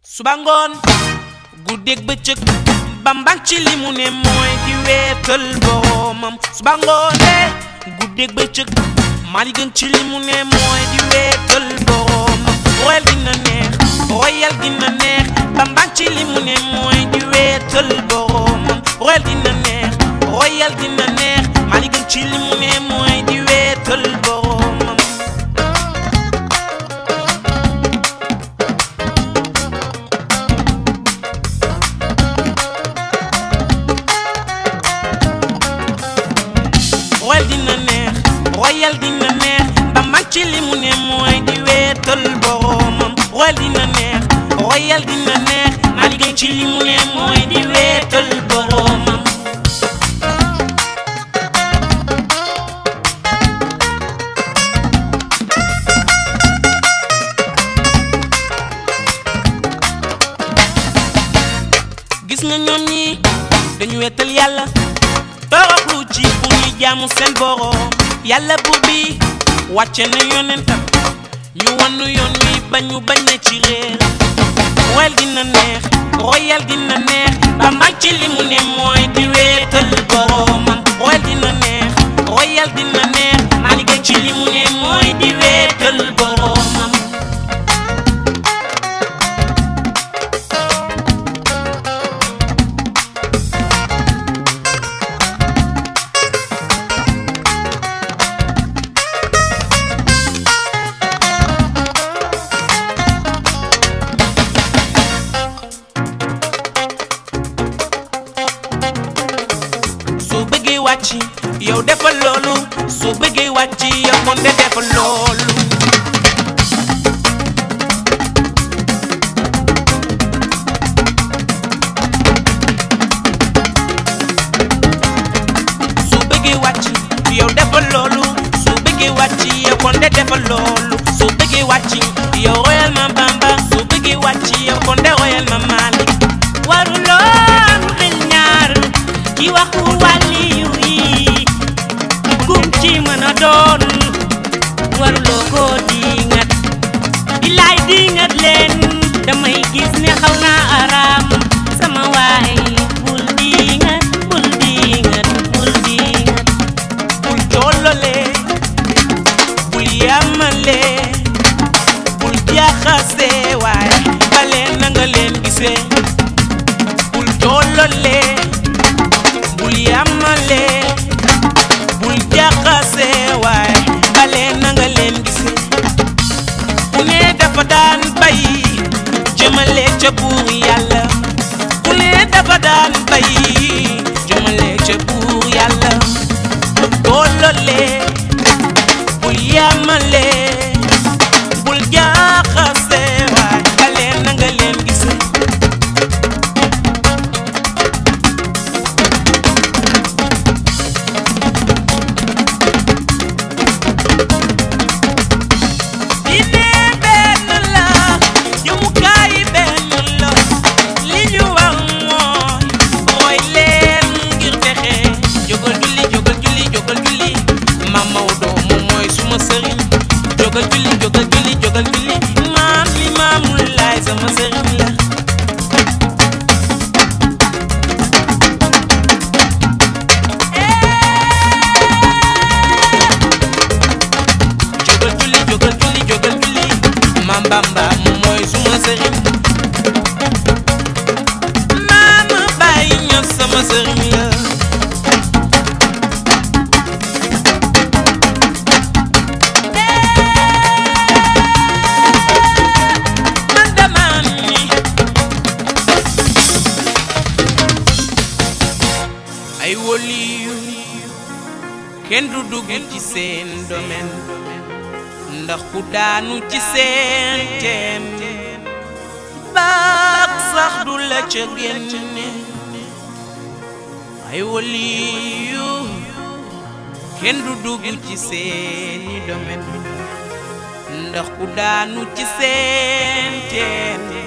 suba ngoon guddeeg bëccëg bambang ci li mu ne mooy di weetal boromam suba ngoonee guddeeg bëccëg mali gën ci li mu ne mooy di weetal boromam royal dina neex royal dina neex bambang ci li mu ne mooy di weetal boromam royal dina neex royal dina neex mali gën ci li mu ne mooy di weetal boromam royal dina neex royal dina neex ba mag ci li mu ne mooy di weetal boromam royal dina neex royal dina neex naa liggéey ci li mu ne mooy di weetal boromam gis nga ñoom ñi dañu weetal yàlla toroxlu ci pour ñuy jaamu seen borom yàlla buur bi wàcce na yonentam ñu wannu yoon wi bañ ñu bañ na ci réer royal dina neex royal dina neex ba mag ci li mu ne mooy di weetal boromam royal dina neex royal dina neex maa liggéey ci li mu ne mooy di weetal boromam soo bëggee wàcc yow defal loolu soo bëggee wàcc yow kon de defal loolu soo bëggee wàcc yow defal loolu soo bëggee wàcc yow kon de defal loolu soo bëggee wàcc yow royal ma bamba soo bëggee wàcc yow kon de royal ma malik waruloon xel ñaar ci waxu wàlliyu yi kum ci mën a doon waruloo koo diingat bilaay diingat leen damay gis ne xaw naa araam sama waay bul diingat bul diingat bul diingat bul jollale bul yamale bul jaxase waay ba leen na nga leen gisee bul jollale bul yamale bul jaxase waay ba leen na nga leen gisee ku ne dafa daan bay jëmale ca buur yàlla ku ne dafa daan bay jëmale ca buur yàlla tollale bul yamale bul jaxase waay ba leen na nga leen gisee diine benn la jëmukaay benn la li ñu wax mooy mooy leen ngir fexe jógal julli jógal julli jógal julli maam Maodo moom mooy suma sëriñ jógal julli jógal julli jógal julli maam li maamul laay sama sëriñ la jógal julli jógal julli jógal julli maam Bamba moom mooy suma sëriñ maama bàyyi ñëw sama sëriñ la man dama ni ay woliyu kenn du dugg ci seen domaine ndax ku daanu ci seen teen baax sax du la ca génne ay waliyu kenn du dugg ci seeni domaine ndax ku daanu ci seen teen